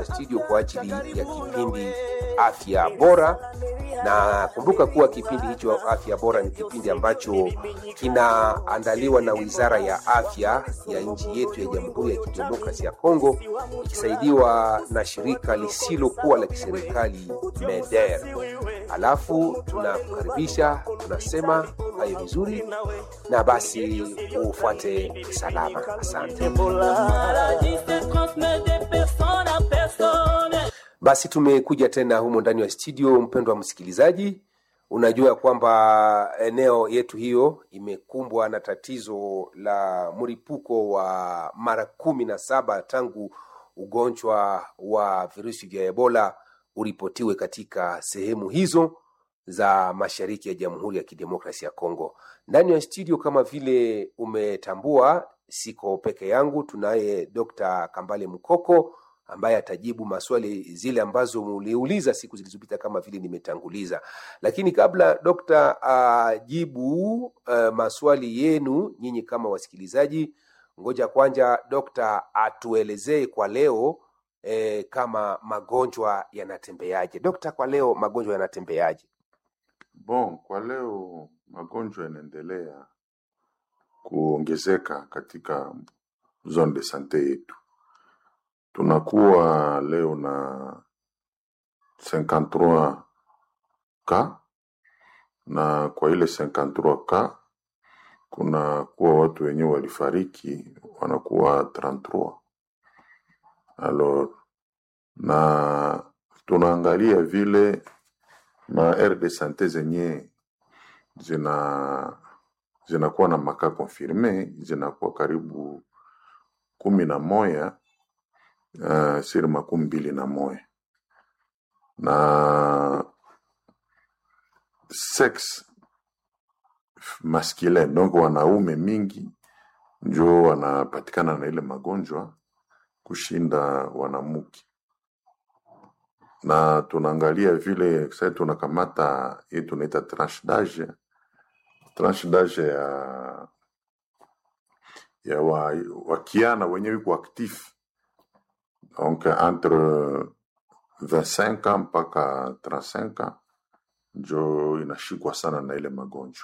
studio kwa ajili ya kipindi afya bora na kumbuka kuwa kipindi hicho afya bora ni kipindi ambacho kinaandaliwa na wizara ya afya ya nchi yetu ya jamhuri ya kidemokrasi ya kongo ikisaidiwa na shirika lisilokuwa la kiserikali meder alafu tunakukaribisha tunasema hayo vizuri na basi ufuate salama asante basi tumekuja tena humo ndani ya studio mpendwa msikilizaji unajua kwamba eneo yetu hiyo imekumbwa na tatizo la mlipuko wa mara kumi na saba tangu ugonjwa wa virusi vya ebola uripotiwe katika sehemu hizo za mashariki ya jamhuri ya kidemokrasi ya congo ndani ya studio kama vile umetambua siko peke yangu tunaye dr kambale mkoko ambaye atajibu maswali zile ambazo muliuliza siku zilizopita kama vile nimetanguliza lakini kabla dokta ajibu uh, maswali yenu nyinyi kama wasikilizaji ngoja kwanja dokta atuelezee kwa leo eh, kama magonjwa yanatembeaje dokta kwa leo magonjwa yanatembeaje Bon, kwa leo magonjwa yanaendelea kuongezeka katika zone de sante yetu. Tunakuwa leo na 53 ka na kwa ile 53 ka kuna kuwa watu wenyewe walifariki wanakuwa 33 alors na tunaangalia vile ma aire de sante zenye zina zinakuwa na maka confirme zinakuwa karibu kumi na moya uh, siri makumi mbili na moya na sex masculin donc wanaume mingi njo wanapatikana na ile magonjwa kushinda wanamuke na tunaangalia vile sasa tunakamata hii tunaita tranche d'age tranche d'age ya ya wa, wakiana wenyewe iko actif donc entre 25 ans mpaka 35 ans njo inashikwa sana na ile magonjwa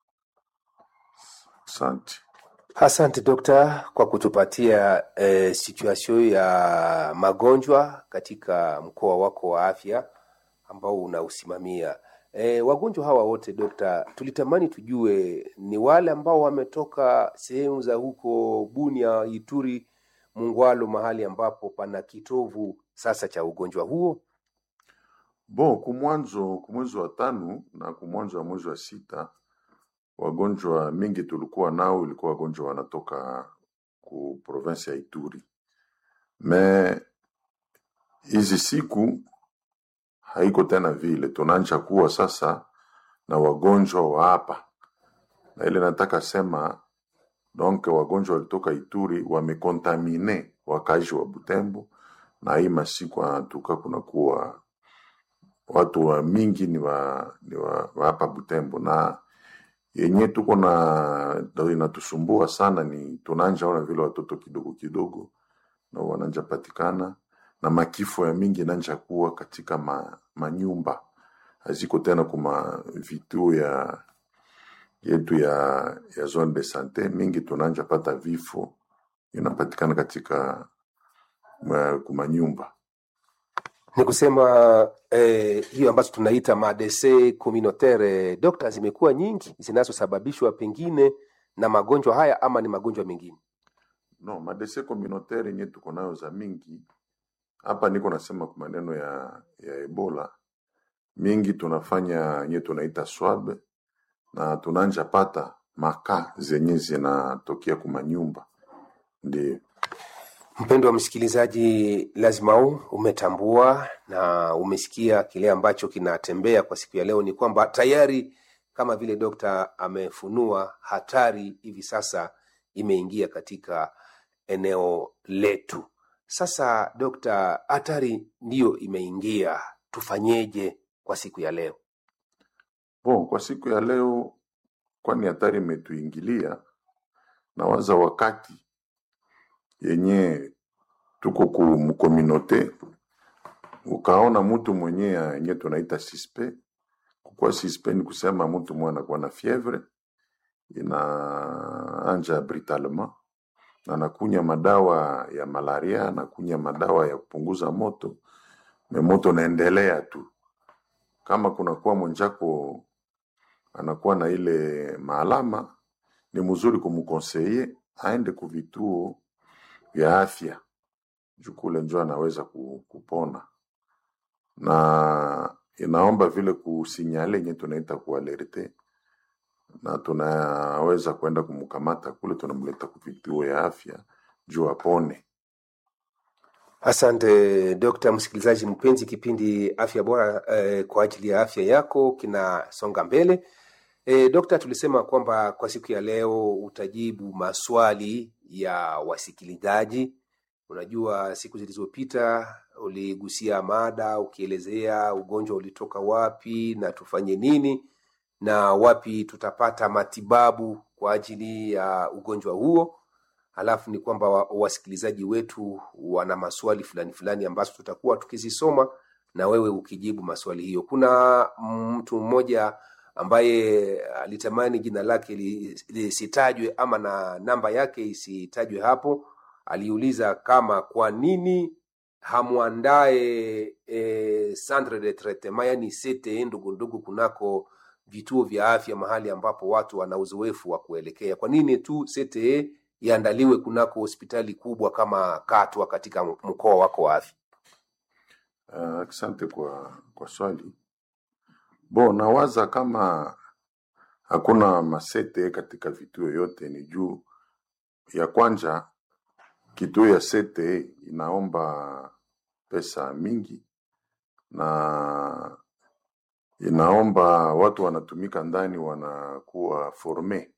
asante asante dokta kwa kutupatia eh, situation ya magonjwa katika mkoa wako wa afya ambao unausimamia E, wagonjwa hawa wote dokta, tulitamani tujue ni wale ambao wametoka sehemu za huko Bunia, Ituri, Mungwalo, mahali ambapo pana kitovu sasa cha ugonjwa huo. Bon, kumwanzo kumwezi wa tano na kumwanzo wa mwezi wa sita wagonjwa mingi tulikuwa nao ilikuwa wagonjwa wanatoka ku province ya Ituri, me hizi siku haiko tena vile, tunaanza kuwa sasa na wagonjwa wa hapa, na ile nataka sema donc wagonjwa walitoka Ituri wamekontamine wakazi wa Butembo, na hii masiku anatuka kunakuwa watu wa mingi ni wa, ni wa, wa hapa Butembo na yenye tuko na ndio inatusumbua sana ni tunanja ona vile watoto kidogo kidogo na wananja patikana na makifo ya mingi nanja kuwa katika ma, manyumba haziko tena kuma vituo ya yetu ya, ya zone de sante mingi tunanja pata vifo inapatikana katika ma, kumanyumba Ni kusema eh, hiyo ambazo tunaita madese communautaire dokta, zimekuwa nyingi zinazosababishwa pengine na magonjwa haya ama ni magonjwa mengine. no madese communautaire yenye tuko nayo za mingi hapa niko nasema kwa maneno ya, ya ebola mingi tunafanya yenye tunaita swab na tunanja pata maka zenye zinatokea kumanyumba ndio Mpendo wa msikilizaji, lazima u umetambua na umesikia kile ambacho kinatembea kwa siku ya leo, ni kwamba tayari kama vile dokta amefunua, hatari hivi sasa imeingia katika eneo letu. Sasa dokta, hatari ndiyo imeingia, tufanyeje kwa siku ya leo? bon kwa siku ya leo kwani hatari imetuingilia na waza wakati yenye tuko ku mkominote ukaona mtu mwenye yenye tunaita suspe. Kukuwa suspe ni kusema mtu mwenye anakuwa na fievre inaanja brutalement na anakunya madawa ya malaria, anakunya madawa ya kupunguza moto, me moto naendelea tu. Kama kunakuwa mwenjako anakuwa na ile maalama, ni mzuri kumkonseye aende ku vituo vya afya juu kule njo anaweza ku- kupona, na inaomba vile kusinyale yenye tunaita kualerte, na tunaweza kwenda kumkamata kule, tunamleta ku vituo ya afya juu apone. Asante Dokta. Msikilizaji mpenzi, kipindi afya bora eh, kwa ajili ya afya yako kinasonga mbele. Eh, Dokta, tulisema kwamba kwa siku ya leo utajibu maswali ya wasikilizaji. Unajua, siku zilizopita uligusia mada ukielezea ugonjwa ulitoka wapi na tufanye nini na wapi tutapata matibabu kwa ajili ya ugonjwa huo. Halafu ni kwamba wa- wasikilizaji wetu wana maswali fulani fulani ambazo tutakuwa tukizisoma na wewe ukijibu maswali hiyo. Kuna mtu mmoja ambaye alitamani jina lake li- lisitajwe ama na namba yake isitajwe hapo. Aliuliza kama kwa nini hamwandae e, centre de traitement yani CTE ndogo ndogo kunako vituo vya afya mahali ambapo watu wana uzoefu wa kuelekea. Kwa nini tu CTE iandaliwe kunako hospitali kubwa kama Katwa katika mkoa wako wa afya? Uh, asante kwa, kwa swali. Bo, nawaza kama hakuna masete katika vituo yote, ni juu ya kwanja kituo ya sete inaomba pesa mingi na inaomba watu wanatumika ndani wanakuwa forme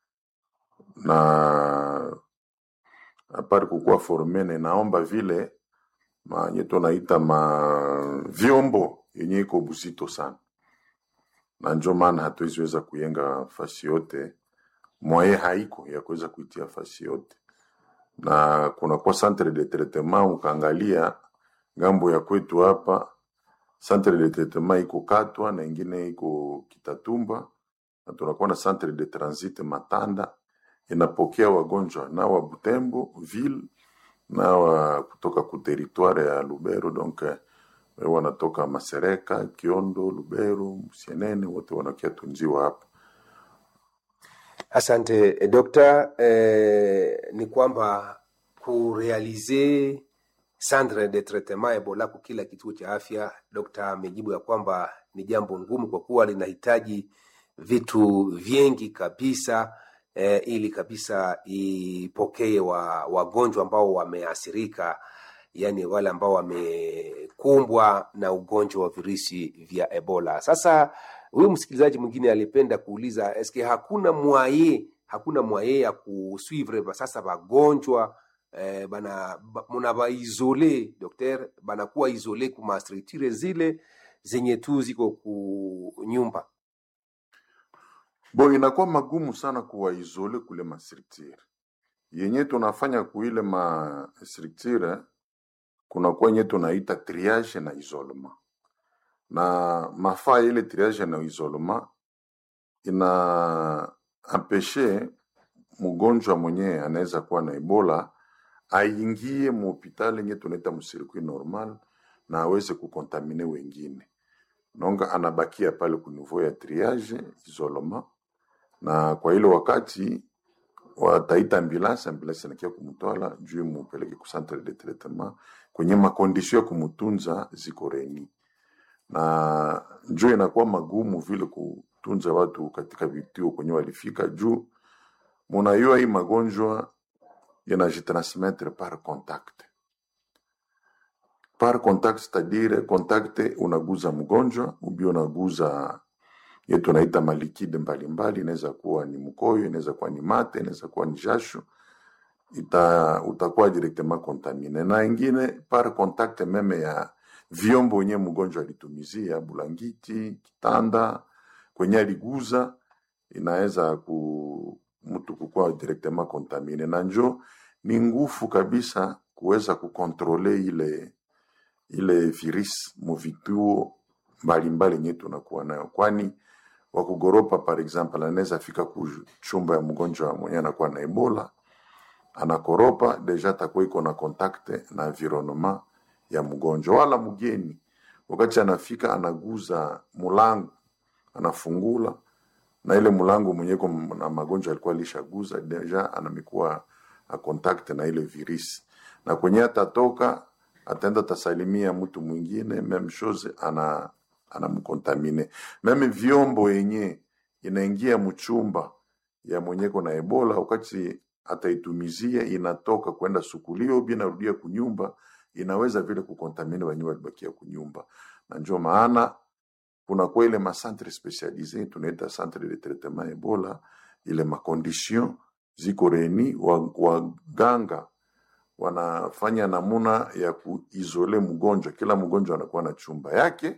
na apari kukuwa forme na inaomba vile manye tunaita ma vyombo yenye iko buzito sana, na njo maana hatuwezi weza kuyenga fasi yote, mwaye haiko ya kuweza kuitia fasi yote, na kunakuwa centre de traitement. Ukaangalia ngambo ya kwetu hapa centre de traitement iko Katwa na ingine iko Kitatumba, na tunakuwa na centre de transit Matanda inapokea wagonjwa na wa Butembo ville na wa kutoka ku territoire ya Lubero donc eh, wanatoka Masereka, Kiondo, Lubero, Musienene, wote wanakia tunziwa hapa. Asante eh, dokta. Eh, ni kwamba kurealize centre de traitement Ebola kwa kila kituo cha afya, dokta amejibu ya kwamba ni jambo ngumu kwa kuwa linahitaji vitu vingi kabisa eh, ili kabisa ipokee wa wagonjwa ambao wameathirika, yani wale ambao wamekumbwa na ugonjwa wa virusi vya Ebola. Sasa huyu msikilizaji mwingine alipenda kuuliza eske hakuna mwaye hakuna mwaye ya kusuivre ba- sasa wagonjwa eh, bana ba- muna baisole dokter banakuwa isole kuma structure zile zenye tu ziko ku nyumba Bo, inakuwa magumu sana kuwaizole kule mastructure yenye tunafanya kuile mastructure, kunakuwa yenye tunaita triage na isolement, na mafaa ile triage na isolement ina ampeshe mgonjwa mwenye anaweza kuwa na Ebola aingie muhopitali yenye tunaita msirikwi normal na aweze kukontamine wengine, nonga anabakia pale ku niveau ya triage isolement, na kwa ile wakati wataita ambulance, ambulance inakia kumutwala juu mupeleke ku centre de traitement kwenye makondisio ya kumutunza ziko reni, na njoo inakuwa magumu vile kutunza watu katika vituo kwenye walifika juu munayua hii magonjwa yanajitransmettre par contact par contact c'est-à-dire contact unaguza mgonjwa ubi unaguza yetu tunaita malikide mbalimbali, inaweza kuwa ni mkoyo, inaweza kuwa ni mate, inaweza kuwa ni jasho, ita utakuwa directement contamine, na ingine par contact meme ya vyombo wenye mgonjwa alitumizia, bulangiti, kitanda, kwenye aliguza, inaweza ku mtu kukuwa directement contamine, na njo ni ngufu kabisa kuweza kukontrole ile ile virus mu vituo mbalimbali yenye tunakuwa nayo, kwani wakugoropa par example anaweza fika ku chumba ya mgonjwa mwenye anakuwa na Ebola, anakoropa deja atakuwa iko na contact na environnement ya mgonjwa, wala mgeni wakati anafika anaguza mulango, anafungula na ile mlango mwenye iko na magonjwa alikuwa alishaguza deja, anamikuwa a contact na ile virus, na kwenye atatoka ataenda tasalimia mtu mwingine, meme chose ana anamkontamine. Meme vyombo yenye inaingia mchumba ya mwenyeko na Ebola, wakati ataitumizia inatoka kwenda sukulio bi narudia kunyumba, inaweza vile kukontamine wenyewe walibakia kunyumba, na ndio maana kuna kwa ile macentre specialise tunaita centre de traitement Ebola, ile makondition ziko reni, waganga wanafanya namuna ya kuizole mgonjwa. Kila mgonjwa anakuwa na chumba yake,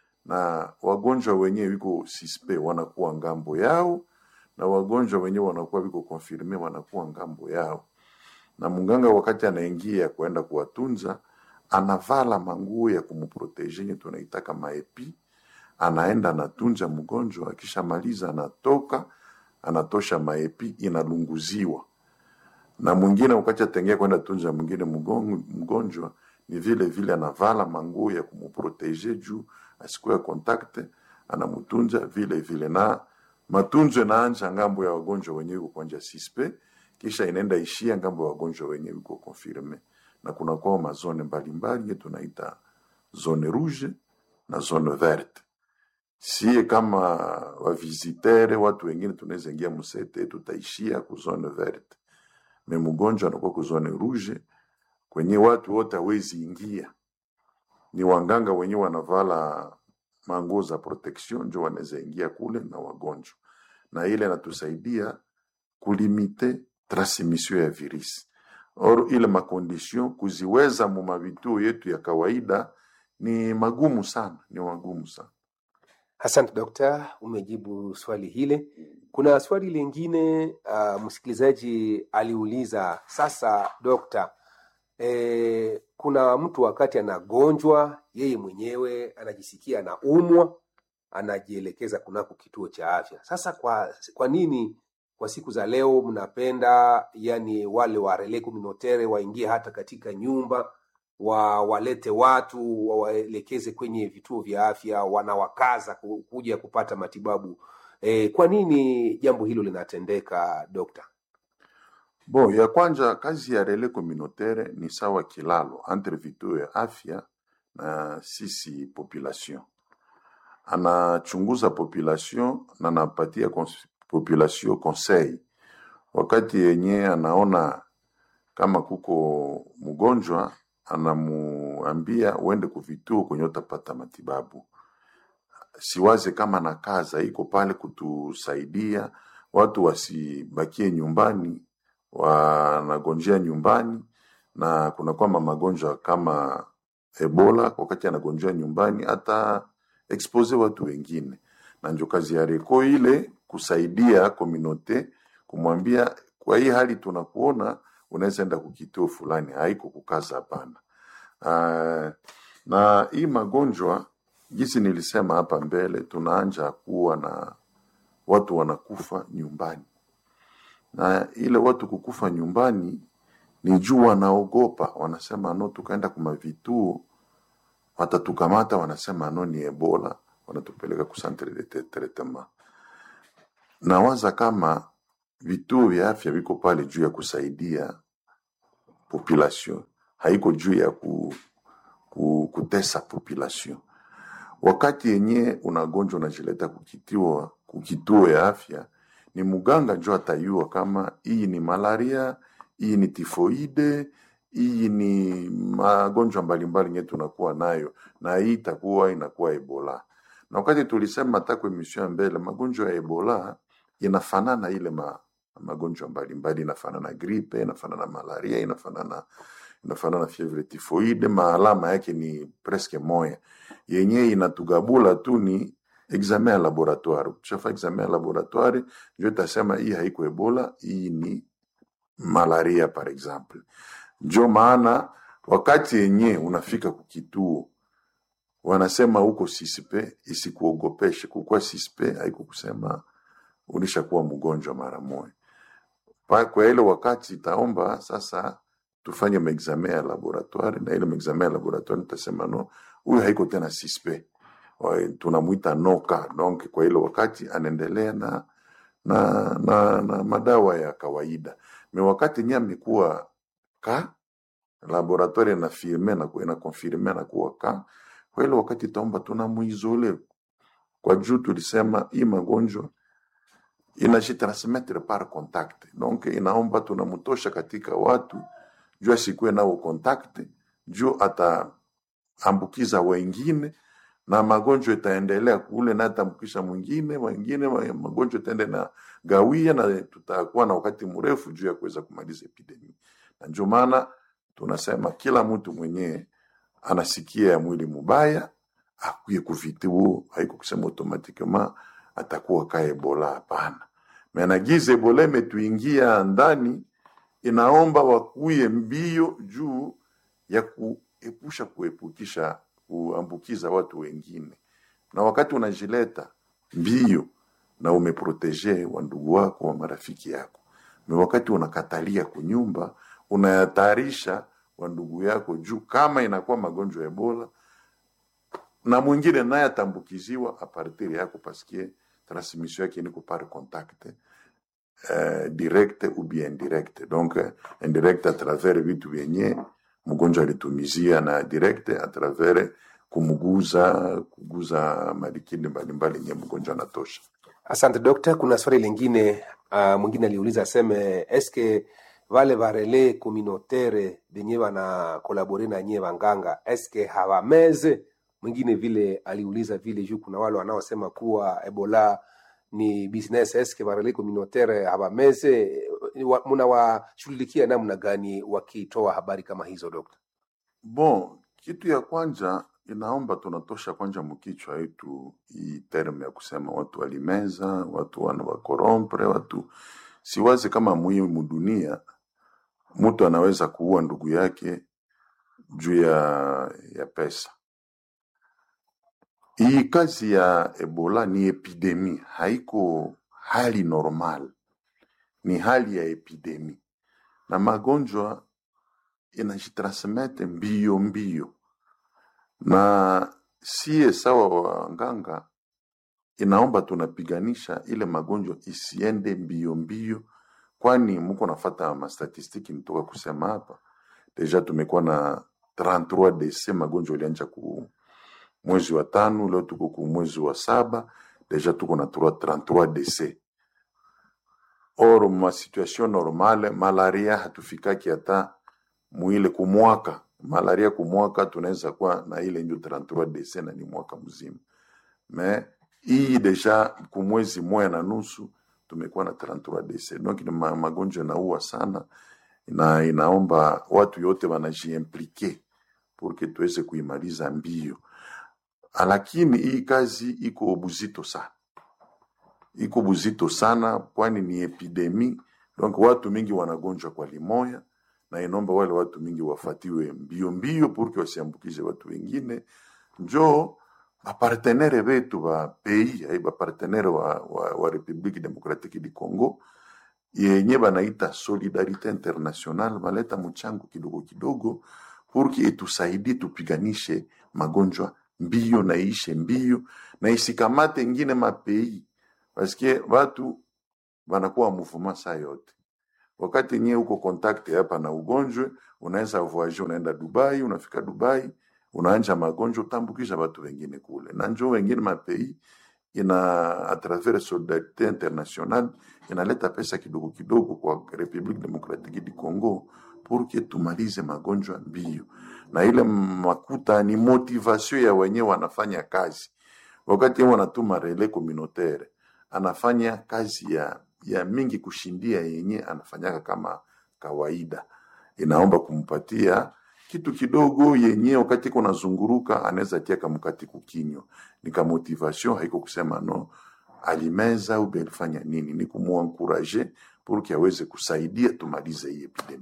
na wagonjwa wenyewe wiko sispe wanakuwa ngambo yao, na wagonjwa wenyewe wanakuwa wiko konfirme wanakuwa ngambo yao. Na mganga wakati anaingia kuenda kuwatunza, anavala manguo ya kumproteje yenye tunaitaka maepi anaenda anatunza mgonjwa, akishamaliza anatoka anatosha maepi inalunguziwa, na mwingine wakati atengea kwenda tunza mwingine mgon- mgonjwa, ni vile vile anavala manguo ya kumproteje juu asikuwe contact, anamtunza vile vile, na matunzo inaanja ngambo ya wagonjwa wenyewe uko kwanja sispe, kisha inaenda ishia ngambo ya wagonjwa wenyewe uko confirme, na kuna kwa mazone mbalimbali tunaita zone rouge na zone verte sie kama wavizitere watu wengine tunaweza ingia musete tutaishia ku zone verte, me mgonjwa anakuwa ku zone rouge kwenye watu wote hawezi ingia. Ni wanganga wenyewe wanavala manguo za protection njo wanaweza ingia kule na wagonjwa, na ile inatusaidia kulimite transmission ya virus. Or ile makondition kuziweza mu mavituo yetu ya kawaida ni magumu sana, ni magumu sana. Asante dokta, umejibu swali hile. Kuna swali lingine uh, msikilizaji aliuliza, sasa dokta, e, kuna mtu wakati anagonjwa yeye mwenyewe anajisikia anaumwa, anajielekeza kunako kituo cha afya. Sasa kwa, kwa nini kwa siku za leo mnapenda yani wale wa relais communautaire waingie hata katika nyumba wa walete watu wawaelekeze kwenye vituo vya afya, wanawakaza ku- kuja kupata matibabu. E, kwa nini jambo hilo linatendeka dokta? Bon, ya kwanza kazi ya relais communautaire ni sawa kilalo entre vituo ya afya na sisi population. Anachunguza population na anapatia cons- population conseil wakati yenye anaona kama kuko mgonjwa, anamuambia uende kuvituo kwenye utapata matibabu. Siwaze kama na kaza iko pale kutusaidia watu wasibakie nyumbani, wanagonjea nyumbani, na kuna kwamba magonjwa kama Ebola, wakati anagonjea nyumbani hata expose watu wengine, na ndio kazi ya reko ile kusaidia komunote, kumwambia kwa hii hali tunakuona, unaweza enda kukituo fulani, haiko kukaza, hapana. Uh, na hii magonjwa jinsi nilisema hapa mbele, tunaanja kuwa na watu wanakufa nyumbani, na ile watu kukufa nyumbani ni juu wanaogopa, wanasema no, tukaenda kuma vituo watatukamata, wanasema no, ni Ebola, wanatupeleka ku centre de te- traitement. Nawaza kama vituo vya afya viko pale juu ya kusaidia population, haiko juu ya ku, ku, kutesa population. Wakati yenye unagonjwa unajileta kukitiwa kukituo ya afya, ni muganga njo atayua kama hii ni malaria, hii ni tifoide, hii ni magonjwa mbalimbali yenye tunakuwa nayo, na hii itakuwa inakuwa Ebola. Na wakati tulisema hata kwa emission ya mbele, magonjwa ya Ebola inafanana ile ma, magonjwa mbalimbali, inafanana gripe, inafanana malaria, inafanana inafanana fievre tifoide, maalama yake ni presque moya yenye inatugabula tu ni examen ya laboratoire. Ukishafa examen ya laboratoire ndio itasema hii haiko Ebola, hii ni malaria par exemple. Ndio maana wakati yenye unafika kukituo wanasema huko sispe isikuogopeshe kukuwa sispe haiko kusema ulishakuwa mgonjwa mara moja Pa- kwa ile wakati itaomba sasa tufanye maexame ya laboratoire na ile maexame ya laboratoire nitasema no huyu haiko tena sispe Wa- tunamwita noka donc kwa ile wakati anaendelea na na, na, na madawa ya kawaida me wakati nye amekuwa ka laboratoire inafirme na inakonfirme na kuwa ka kwa ile wakati itaomba tunamuizole kwa juu tulisema hii magonjwa inajitransmettre par contact donc inaomba tunamtosha katika watu juu asikuwe nao contact juu ataambukiza wengine na magonjwa itaendelea kule na ataambukisha mwingine mwingine ma- magonjwa itaenda na gawia na tutakuwa na wakati mrefu juu ya kuweza kumaliza epidemi na ndio maana tunasema kila mtu mwenyewe anasikia ya mwili mubaya akuye kuvituo haiko kusema automatikema atakuwa ka ebola hapana menagiza ebola imetuingia ndani inaomba wakuye mbio juu ya kuepusha kuepukisha kuambukiza watu wengine na wakati unajileta mbio na umeproteje wa ndugu wako wa marafiki yako na wakati unakatalia kunyumba unayatayarisha wa ndugu yako juu kama inakuwa magonjwa ya ebola na mwingine naye atambukiziwa apartir yako paske transmission yake niko par contact euh, direct ou bien indirect donc euh, indirect à travers vitu vyenye mgonjwa alitumizia na direct à travers kumguza kuguza malikini mbalimbali nye mgonjwa anatosha Asante dokta. Kuna swali lingine uh, mwingine aliuliza aseme eske vale varele communautaire benye bana kolabore na nyie wanganga eske hawameze? Mwingine vile aliuliza vile juu kuna wale wanaosema kuwa Ebola ni business, eske varele communautaire hawameze? Wa- Mnawashughulikia namna gani wakitoa habari kama hizo dokta? bon kitu ya kwanza inaomba tunatosha kwanja mkichwa yetu hii terme ya kusema watu walimeza watu wana wakorompre watu siwazi kama muhimu dunia mtu anaweza kuua ndugu yake juu ya, ya pesa hii kazi ya ebola ni epidemi haiko hali normal ni hali ya epidemi na magonjwa inajitransmete mbio mbio na sie sawa wanganga inaomba tunapiganisha ile magonjwa isiende mbio mbio kwani muko nafata mastatistiki nitoka kusema hapa deja tumekuwa na 33 dc magonjwa ilianja ku mwezi wa tano leo tuko ku mwezi wa saba deja tuko na 33 dc or ma situation normale malaria hatufikaki hata mwile kumwaka malaria kumwaka tunaweza kuwa na ile ndio 33 dc na ni mwaka mzima me hii deja kumwezi moya na nusu tumekuwa na 33 dc donc ni ma- magonjwa inaua sana na inaomba watu yote wanajiimplike porque tuweze kuimaliza mbio lakini hii kazi iko buzito sana iko buzito sana kwani ni epidemi donc watu mingi wanagonjwa kwa limoya na inomba wale watu mingi wafatiwe mbio mbio purke wasiambukize watu wengine njo bapartenere betu ba pays ai bapartenere wa, wa, wa republique democratique du congo yenye banaita solidarite international baleta mchango kidogo kidogo purki itusaidie tupiganishe magonjwa mbio na ishe mbio na isikamate ingine mapei paske watu wanakuwa muvuma saa yote wakati nyie uko kontakte hapa na ugonjwe unaweza voyage unaenda dubai unafika dubai unaanja magonjwa utambukisha watu wengine kule na njo wengine mapei ina a travers solidarite international inaleta pesa kidogo kidogo kwa republique democratique du congo purke tumalize magonjwa mbio na ile makuta ni motivation ya wenyewe wanafanya kazi wakati yeye wanatuma relais communautaire anafanya kazi ya, ya mingi kushindia yenye anafanyaka kama kawaida inaomba kumpatia kitu kidogo yenye wakati iko nazunguruka anaweza tia kamkati kukinywa ni ka motivation haiko kusema no alimeza au alifanya nini ni kumuankuraje pour que aweze kusaidia tumalize hii epidemi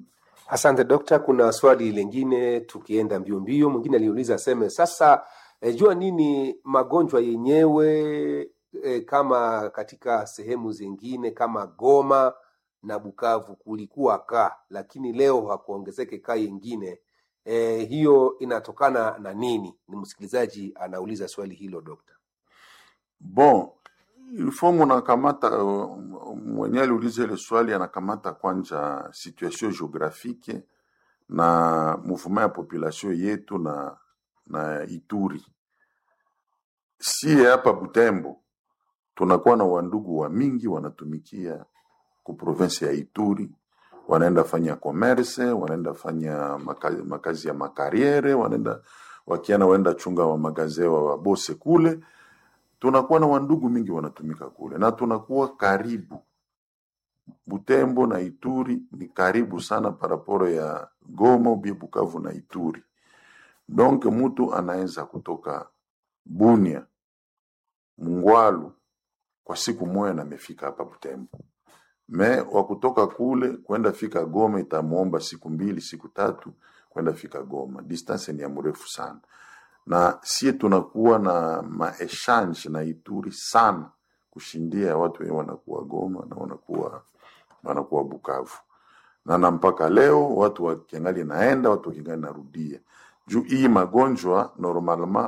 Asante dokta. Kuna swali lingine, tukienda mbio mbio, mwingine aliuliza aseme sasa, e, jua nini magonjwa yenyewe e, kama katika sehemu zingine kama Goma na Bukavu kulikuwa ka, lakini leo hakuongezeke ka yengine e, hiyo inatokana na nini? Ni msikilizaji anauliza swali hilo dokta. Bon, ilfo munakamata uh, mwenye aliuliza ile swali anakamata kwanja situation geographique na mouvement ya population yetu na na Ituri. Sie hapa Butembo tunakuwa na wandugu wa mingi wanatumikia ku province ya Ituri, wanaenda fanya commerce, wanaenda fanya makazi, makazi ya makariere, wanaenda wakiana waenda chunga wa magazewa wa bose kule tunakuwa na wandugu mingi wanatumika kule na tunakuwa karibu. Butembo na Ituri ni karibu sana paraporo ya Goma ubie Bukavu na Ituri. Donc mtu anaweza kutoka Bunia Mungwalu kwa siku moja na amefika hapa Butembo. Me wa kutoka kule kwenda fika Goma itamuomba siku mbili siku tatu kwenda fika Goma. Distance ni ya mrefu sana na sie tunakuwa na maechange na Ituri sana kushindia watu wenye wanakuwa Goma na wanakuwa wanakuwa Bukavu, na na mpaka leo watu wakiangali naenda watu wakiangali narudia juu hii magonjwa normalement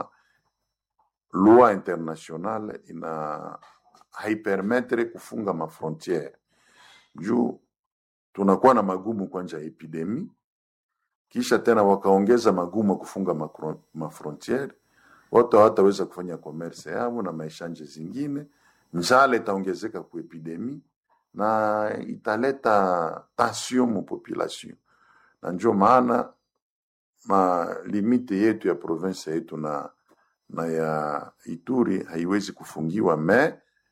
loi internationale ina haipermetre kufunga mafrontiere juu tunakuwa na magumu kwanja ya epidemi kisha tena wakaongeza magumu ya kufunga makro- mafrontiere, watu hawataweza kufanya commerce yao na maishanje zingine, njala itaongezeka ku epidemi na italeta tension mu population, na ndio maana ma limite yetu ya province yetu na na ya Ituri haiwezi kufungiwa me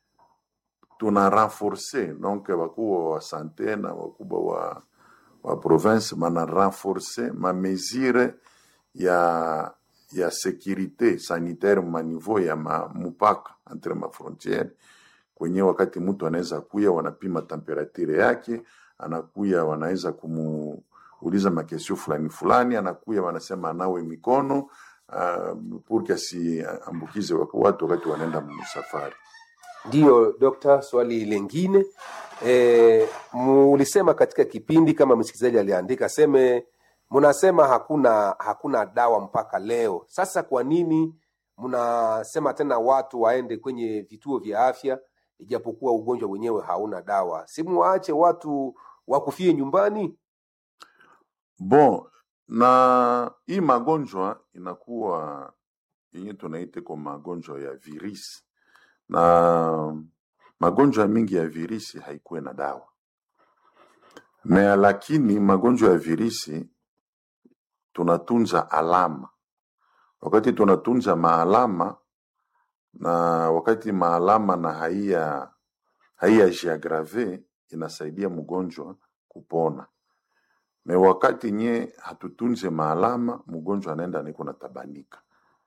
tuna renforce donc wakubwa wa sante na wakubwa wa wa province mana renforce ma mesure ya ya sécurité sanitaire ma niveau ya ma, mupaka entre ma frontiere kwenye wakati mtu anaweza kuya wanapima temperature yake anakuya wanaweza kumuuliza makesio fulani fulani anakuya wanasema anawe mikono uh, purke asiambukize watu wakati wanaenda msafari Ndiyo dokta, swali lingine e, mulisema katika kipindi kama msikilizaji aliandika seme, mnasema hakuna hakuna dawa mpaka leo. Sasa kwa nini mnasema tena watu waende kwenye vituo vya afya ijapokuwa ugonjwa wenyewe hauna dawa? Si muwaache watu wakufie nyumbani? Bon, na hii magonjwa inakuwa yenye tunaita kwa magonjwa ya virisi, na magonjwa mingi ya virisi haikuwe na dawa na lakini magonjwa ya virisi tunatunza alama. Wakati tunatunza maalama na wakati maalama na haiya haiya jiagrave, inasaidia mgonjwa kupona me wakati nye hatutunze maalama, mgonjwa anaenda niko na tabanika.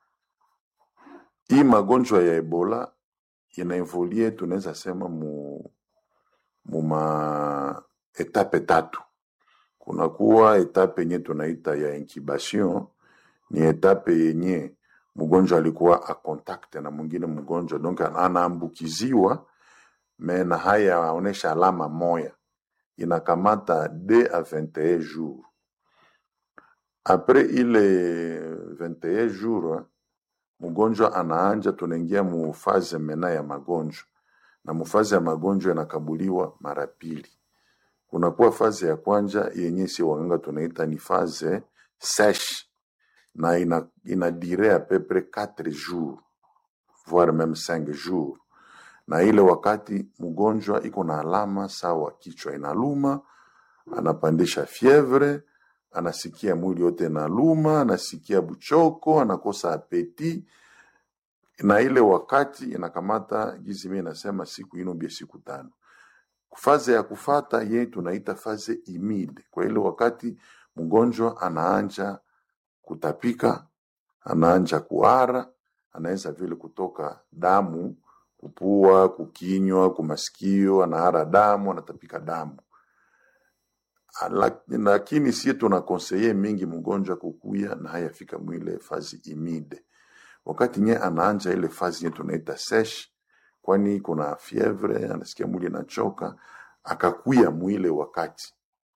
Hii magonjwa ya Ebola inaevolie, tunaweza sema mu, mu ma etape tatu. Kunakuwa etape yenye tunaita ya incubation, ni etape yenye mgonjwa alikuwa a contact na mwingine mgonjwa, donc anaambukiziwa me na haya aonesha alama moya inakamata d a 21 jours apres ile 21 jours mgonjwa anaanja, tunaingia mufaze mena ya magonjwa, na mufaze ya magonjwa inakabuliwa mara pili. Kunakuwa faze ya kwanja yenye si waganga tunaita ni faze seche, na ina, ina dire a peu près 4 jours voire même 5 jours na ile wakati mgonjwa iko na alama sawa, kichwa inaluma, anapandisha fievre, anasikia mwili yote inaluma, anasikia buchoko, anakosa apeti, na ile wakati inakamata gizi, mimi nasema siku ino bia siku tano. Faze ya kufata ye tunaita faze imide. Kwa ile wakati mgonjwa anaanja kutapika, anaanja kuara, anaweza vile kutoka damu kupua, kukinywa, kumasikio, anahara damu, anatapika damu. Ala- lakini sie tuna konseye mingi mgonjwa kukuya na hayafika mwile fazi imide wakati nye anaanja ile fazi nye tunaita sesh kwani kuna fievre anasikia mwili inachoka akakuya mwile wakati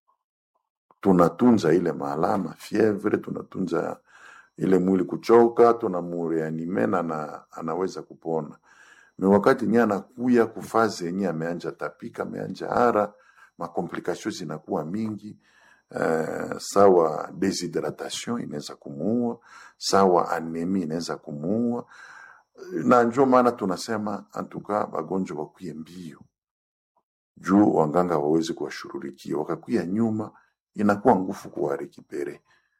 tunatunza ile maalama fievre tunatunza ile mwili kuchoka tunamureanime na ana, anaweza kupona me wakati nye anakuya kufazi yenye ameanja tapika ameanja hara makomplikasio zinakuwa mingi uh, sawa deshydratation inaweza kumuua sawa anemi inaweza kumuua na njo maana tunasema antuka wagonjwa wakuye mbio juu wanganga wawezi kuwashururikia wakakuya nyuma inakuwa ngufu kuwarekipere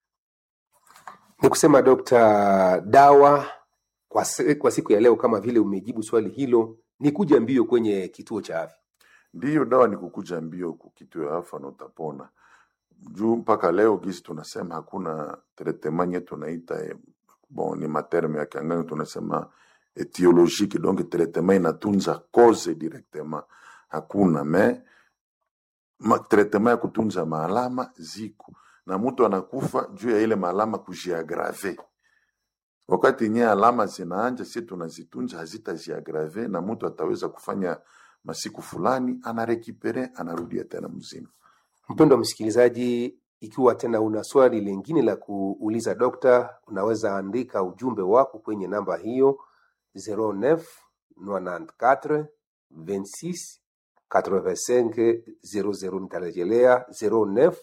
Ni kusema dokta, dawa kwa, se- kwa siku ya leo, kama vile umejibu swali hilo, ni kuja mbio kwenye kituo cha afya. ndiyo dawa ni kukuja mbio kukituo ya afa na utapona juu mpaka leo gisi tunasema hakuna tretemanye tunaita eh, bon ni materme ya kiangani tunasema etiologique donc traitement inatunza cause directement hakuna me ma, traitement ya kutunza maalama ziko na mtu anakufa juu ya ile maalama kujiagrave wakati nye alama zinaanja si tunazitunza hazitaziagrave na mtu ataweza kufanya masiku fulani anarekipere anarudia tena mzima Mpendwa msikilizaji, ikiwa tena una swali lingine la kuuliza dokta, unaweza andika ujumbe wako kwenye namba hiyo 09 94 26 85 00. Nitarejelea 09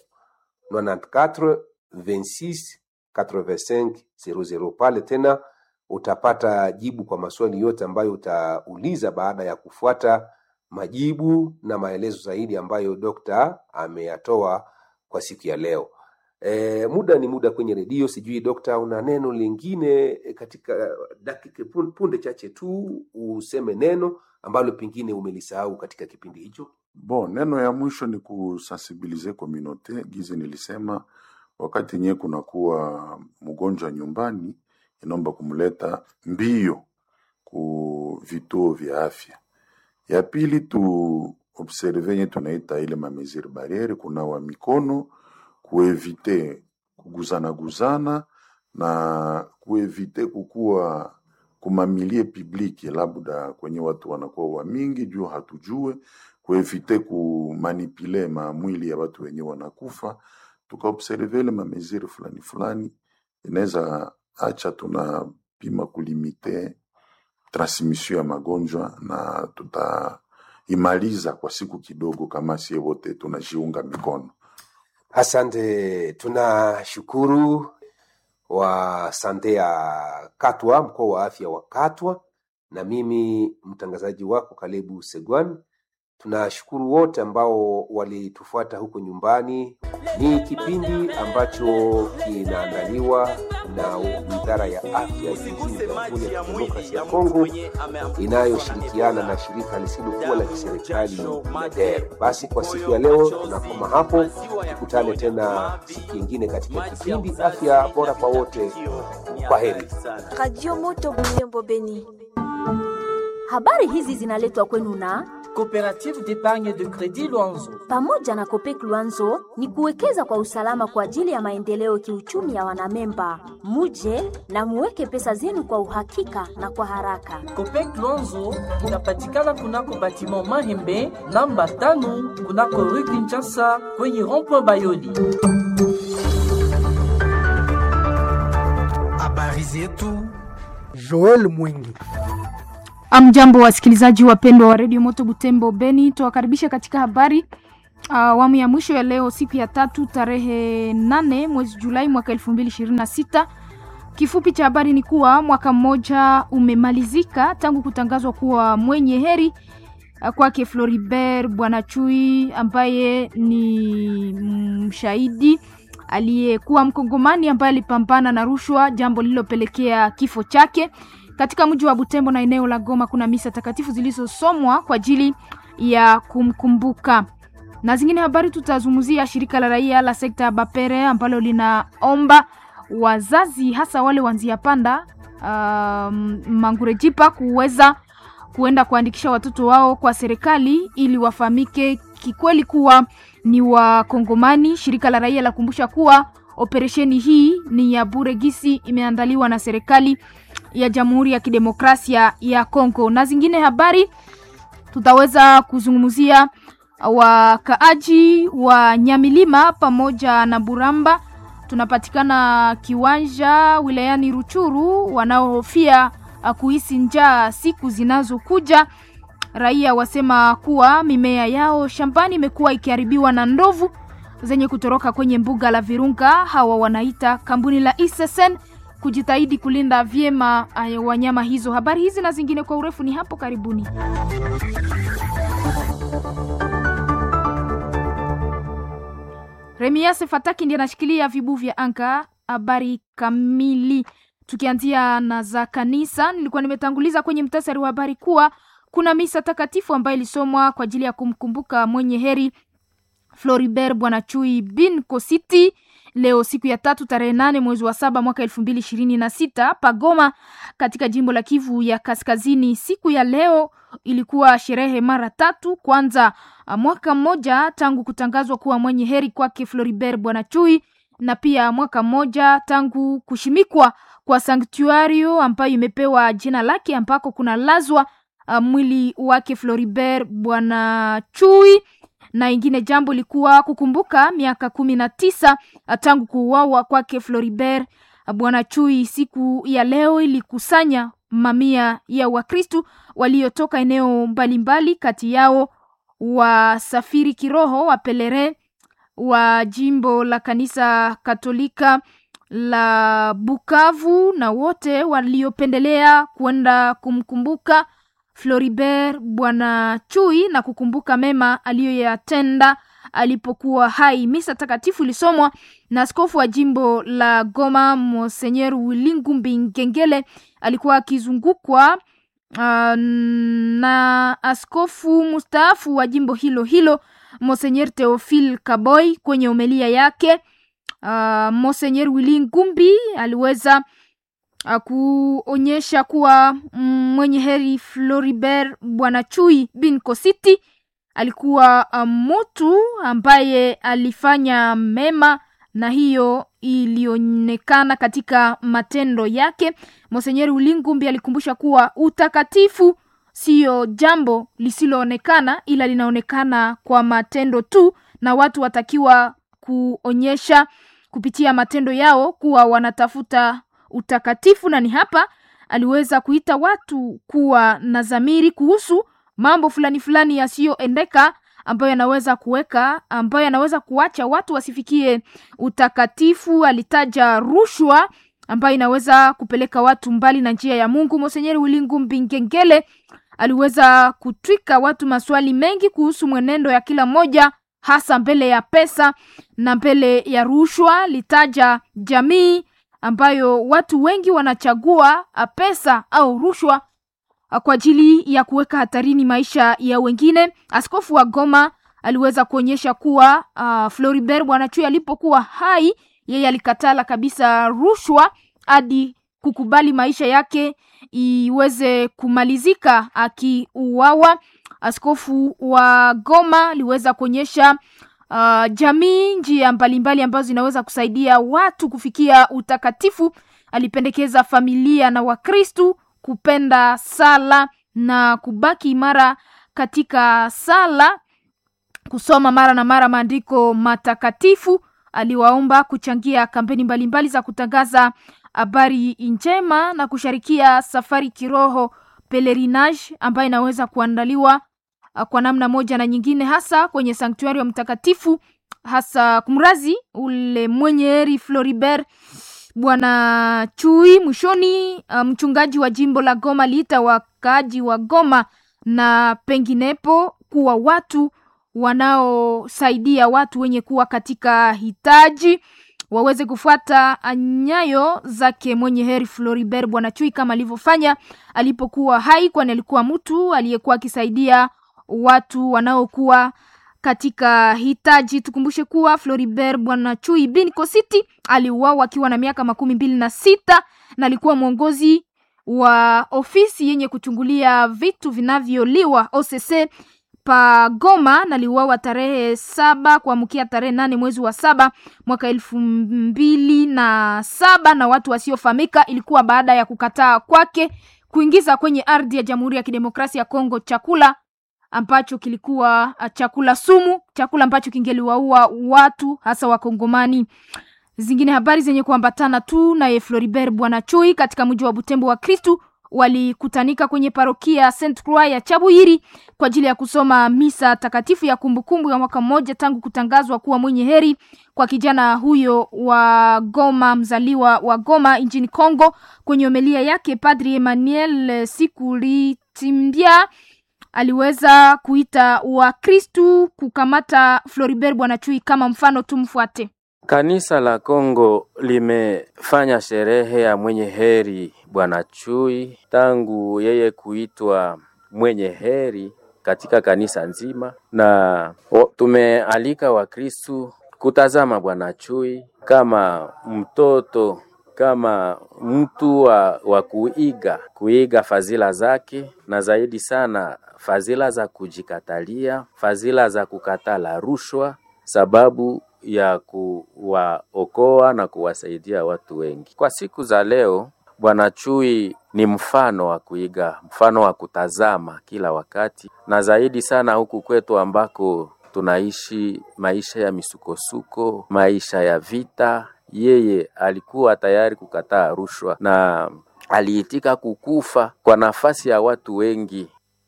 94 26 85 00. Pale tena utapata jibu kwa maswali yote ambayo utauliza baada ya kufuata majibu na maelezo zaidi ambayo dokta ameyatoa kwa siku ya leo. E, muda ni muda kwenye redio. Sijui dokta, una neno lingine katika dakika pun- punde chache tu, useme neno ambalo pengine umelisahau katika kipindi hicho. Bon, neno ya mwisho ni kusensibilize communauté. Gizi nilisema wakati nye kunakuwa mgonjwa nyumbani, inaomba kumleta mbio ku vituo vya afya. Ya pili tu observe nye tunaita ile mamesure barriere, kunawa mikono, kuevite kuguzana guzana na kuevite kukuwa kumamilie publiki, labda kwenye watu wanakuwa wa mingi juu hatujue kuevite kumanipule mamwili ya watu wenye wanakufa, tukaobserve ile mamesure fulani fulani, inaweza acha tunapima kulimite transmission ya magonjwa na tutaimaliza kwa siku kidogo, kama sie wote tunajiunga mikono. Asante, tunashukuru wa sante ya Katwa, mkoa wa afya wa Katwa, na mimi mtangazaji wako Kalebu Segwan. Tunashukuru wote ambao walitufuata huko nyumbani. Ni kipindi ambacho kinaandaliwa na Wizara ya Afya nchini Jamhuri ya Kidemokrasia ya Kongo inayoshirikiana na shirika lisilokuwa la kiserikali MEDER. Basi kwa siku ya leo tunakoma hapo, tukutane tena siku nyingine katika kipindi Afya Bora kwa Wote. Kwa heri. Radio Moto Butembo Beni. Habari hizi zinaletwa kwenu na Coopérative d'épargne de crédit Luanzo. pamoja na Kopek Luanzo ni kuwekeza kwa usalama kwa ajili ya maendeleo kiuchumi ya wanamemba. Muje na muweke pesa zenu kwa uhakika na kwa haraka. Copec Luanzo inapatikana kunako batiment Mahembe namba tano kunako rue Kinshasa kwenye rond-point Bayoli. habari zetu Joel Mwingi. Amjambo wasikilizaji wapendwa wa redio Moto Butembo Beni, tuwakaribisha katika habari awamu ya mwisho ya leo, siku ya tatu, tarehe nane mwezi Julai mwaka elfu mbili ishirini na sita. Kifupi cha habari ni kuwa mwaka mmoja umemalizika tangu kutangazwa kuwa mwenye heri ah, kwake Floribert Bwana Chui ambaye ni mshahidi aliyekuwa mkongomani ambaye alipambana na rushwa, jambo lililopelekea kifo chake. Katika mji wa Butembo na eneo la Goma kuna misa takatifu zilizosomwa kwa ajili ya kumkumbuka. Na zingine habari tutazungumzia shirika la raia la sekta ya Bapere ambalo linaomba wazazi hasa wale wanzia panda um, Mangurejipa kuweza kuenda kuandikisha watoto wao kwa serikali ili wafahamike kikweli kuwa ni Wakongomani. Shirika la raia la kumbusha kuwa operesheni hii ni ya bure gisi imeandaliwa na serikali ya Jamhuri ya Kidemokrasia ya Kongo. Na zingine habari tutaweza kuzungumzia wakaaji wa Nyamilima pamoja na Buramba, tunapatikana kiwanja wilayani Ruchuru, wanaohofia kuhisi njaa siku zinazokuja. Raia wasema kuwa mimea yao shambani imekuwa ikiharibiwa na ndovu zenye kutoroka kwenye mbuga la Virunga. Hawa wanaita kampuni la Isesen kujitahidi kulinda vyema wanyama hizo. Habari hizi na zingine kwa urefu ni hapo karibuni. Remiase Fataki ndiye anashikilia vibu vya anga. Habari kamili tukianzia na za kanisa, nilikuwa nimetanguliza kwenye mtasari wa habari kuwa kuna misa takatifu ambayo ilisomwa kwa ajili ya kumkumbuka mwenye heri Floribert Bwana Chui bin Kositi leo siku ya tatu tarehe nane mwezi wa saba mwaka elfu mbili ishirini na sita Pagoma katika jimbo la Kivu ya Kaskazini. Siku ya leo ilikuwa sherehe mara tatu. Kwanza mwaka mmoja tangu kutangazwa kuwa mwenye heri kwake Floribert Bwana Chui, na pia mwaka mmoja tangu kushimikwa kwa sanktuario ambayo imepewa jina lake ambako kuna lazwa uh, mwili wake Floribert Bwana Chui na ingine jambo likuwa kukumbuka miaka kumi na tisa tangu kuuawa kwake Floribert Bwana Chui. Siku ya leo ilikusanya mamia ya Wakristu waliotoka eneo mbalimbali, kati yao wasafiri kiroho wa pelere wa jimbo la kanisa Katolika la Bukavu na wote waliopendelea kwenda kumkumbuka Floribert Bwana Chui na kukumbuka mema aliyoyatenda alipokuwa hai. Misa takatifu ilisomwa na askofu wa jimbo la Goma Monseigneur Wilingumbi Ngengele, alikuwa akizungukwa uh, na askofu mustaafu wa jimbo hilo hilo Monseigneur Theophile Kaboy. Kwenye homilia yake uh, Monseigneur Wilingumbi aliweza kuonyesha kuwa mwenye heri Floribert Bwana Chui bin Kositi alikuwa mtu ambaye alifanya mema na hiyo ilionekana katika matendo yake. Monsenyeri Ulingumbi alikumbusha kuwa utakatifu siyo jambo lisiloonekana, ila linaonekana kwa matendo tu, na watu watakiwa kuonyesha kupitia matendo yao kuwa wanatafuta utakatifu na ni hapa aliweza kuita watu kuwa na dhamiri kuhusu mambo fulani fulani yasiyoendeka ambayo yanaweza kuweka ambayo yanaweza kuacha watu wasifikie utakatifu. Alitaja rushwa ambayo inaweza kupeleka watu mbali na njia ya Mungu. Monsenyeri Wilingumbi Ngengele aliweza kutwika watu maswali mengi kuhusu mwenendo ya kila mmoja, hasa mbele ya pesa na mbele ya rushwa. Litaja jamii ambayo watu wengi wanachagua pesa au rushwa kwa ajili ya kuweka hatarini maisha ya wengine. Askofu wa Goma aliweza kuonyesha kuwa uh, Floribert Bwana Chui alipokuwa hai, yeye alikatala kabisa rushwa hadi kukubali maisha yake iweze kumalizika akiuawa. Askofu wa Goma aliweza kuonyesha Uh, jamii njia mbalimbali ambazo zinaweza kusaidia watu kufikia utakatifu. Alipendekeza familia na Wakristu kupenda sala na kubaki imara katika sala, kusoma mara na mara maandiko matakatifu. Aliwaomba kuchangia kampeni mbalimbali mbali za kutangaza habari njema na kusharikia safari kiroho pelerinage ambayo inaweza kuandaliwa kwa namna moja na nyingine, hasa kwenye sanktuari wa mtakatifu, hasa kumrazi ule mwenye heri Floribert Bwana Chui. Mwishoni, mchungaji wa jimbo la Goma aliita wakaaji wa Goma na penginepo kuwa watu wanaosaidia watu wenye kuwa katika hitaji waweze kufuata nyayo zake mwenye heri Floribert Bwana Chui kama alivyofanya alipokuwa hai, kwani alikuwa mtu aliyekuwa akisaidia watu wanaokuwa katika hitaji. Tukumbushe kuwa Floribert Bwana Chui bin Kositi aliuawa akiwa na miaka makumi mbili na sita na alikuwa mwongozi wa ofisi yenye kuchungulia vitu vinavyoliwa OCC pa Goma na liuawa tarehe saba kuamkia tarehe nane mwezi wa saba mwaka elfu mbili na saba na watu wasiofahamika. Ilikuwa baada ya kukataa kwake kuingiza kwenye ardhi ya Jamhuri ya Kidemokrasia ya Kongo chakula ambacho kilikuwa uh, chakula sumu, chakula ambacho kingeliwaua watu hasa Wakongomani. Zingine habari zenye kuambatana tu naye Floribert Bwana Chui katika mji wa Butembo wa Kristu walikutanika kwenye parokia Saint Croix ya Chabuiri kwa ajili ya kusoma misa takatifu ya kumbukumbu ya mwaka mmoja tangu kutangazwa kuwa mwenye heri kwa kijana huyo wa Goma, mzaliwa wa Goma nchini Kongo. Kwenye homilia yake, Padri Emmanuel Sikulitimbia aliweza kuita Wakristu kukamata Floribert Bwana Chui kama mfano, tumfuate. Kanisa la Kongo limefanya sherehe ya mwenye heri Bwana Chui tangu yeye kuitwa mwenye heri katika kanisa nzima, na tumealika Wakristu kutazama Bwana Chui kama mtoto, kama mtu wa, wa kuiga kuiga fadhila zake, na zaidi sana fadhila za kujikatalia, fadhila za kukatala rushwa, sababu ya kuwaokoa na kuwasaidia watu wengi. Kwa siku za leo, Bwana Chui ni mfano wa kuiga, mfano wa kutazama kila wakati, na zaidi sana huku kwetu ambako tunaishi maisha ya misukosuko, maisha ya vita. Yeye alikuwa tayari kukataa rushwa na aliitika kukufa kwa nafasi ya watu wengi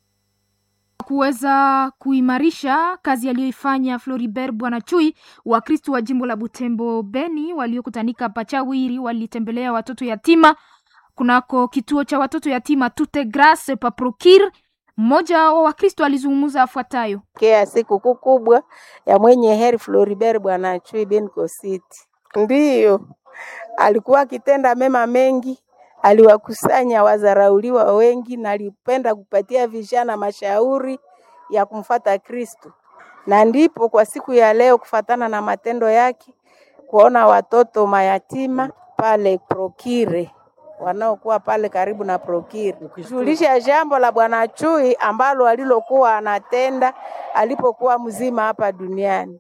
kuweza kuimarisha kazi aliyoifanya Floribert Bwana Chui. Wakristu wa jimbo la Butembo Beni waliokutanika Pachawiri walitembelea watoto yatima kunako kituo cha watoto yatima Tute Grace Paprokir. Mmoja wa Wakristo alizungumza afuatayo: kea sikukuu kubwa ya mwenye heri Floribert Bwana Chui Benko City, ndiyo alikuwa akitenda mema mengi aliwakusanya wazarauliwa wengi na alipenda kupatia vijana mashauri ya kumfata Kristo, na ndipo kwa siku ya leo kufatana na matendo yake kuona watoto mayatima pale Prokire wanaokuwa pale karibu na Prokire, julisha jambo la Bwana Chui ambalo alilokuwa anatenda alipokuwa mzima hapa duniani.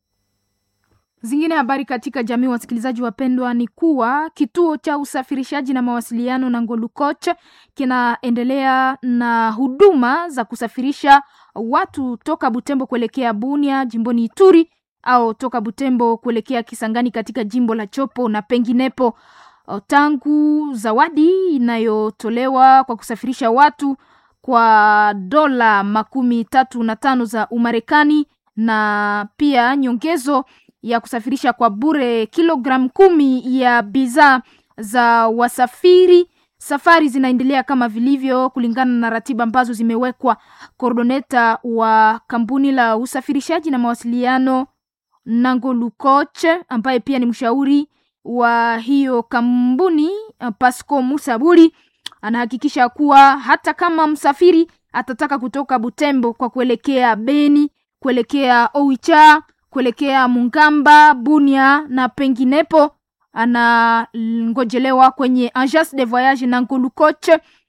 Zingine habari katika jamii, wasikilizaji wapendwa, ni kuwa kituo cha usafirishaji na mawasiliano na Ngolukoch kinaendelea na huduma za kusafirisha watu toka Butembo kuelekea Bunia jimboni Ituri au toka Butembo kuelekea Kisangani katika jimbo la Chopo na penginepo. Tangu zawadi inayotolewa kwa kusafirisha watu kwa dola makumi tatu na tano za Umarekani na pia nyongezo ya kusafirisha kwa bure kilogramu kumi ya bidhaa za wasafiri. Safari zinaendelea kama vilivyo kulingana na ratiba ambazo zimewekwa. Koordoneta wa kampuni la usafirishaji na mawasiliano Nangolu Coach, ambaye pia ni mshauri wa hiyo kampuni Pasco Musaburi, anahakikisha kuwa hata kama msafiri atataka kutoka Butembo kwa kuelekea Beni, kuelekea Oicha kuelekea Mungamba, Bunia na penginepo, anangojelewa kwenye agence de voyage na Ngolu Coach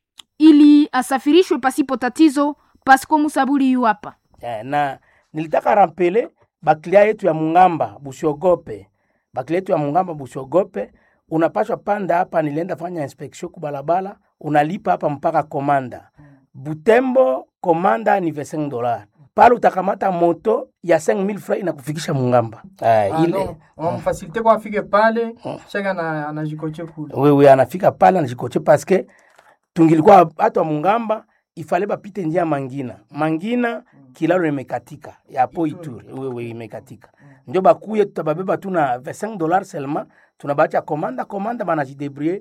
ili asafirishwe pasipo tatizo. Pasco Musaburi yu hapa yeah, na nilitaka rampele baklia yetu ya Mungamba busiogope, baklia yetu ya Mungamba busiogope, unapashwa panda hapa. Nilienda fanya inspection kubalabala, unalipa hapa mpaka komanda Butembo, komanda ni 25 dollars pale utakamata moto ya 5000 francs inakufikisha Mungamba. Ah, ile wamfasilite kwa afike pale chaka na anajikoche kule. Wewe anafika pale anajikoche paske tungilikuwa watu wa Mungamba ifale bapite njia Mangina. Mangina kilalo imekatika ya po Ituri. Wewe imekatika. Ndio bakuye tutababeba tuna 25 dollars seulement tunabacha komanda komanda banajidebrouiller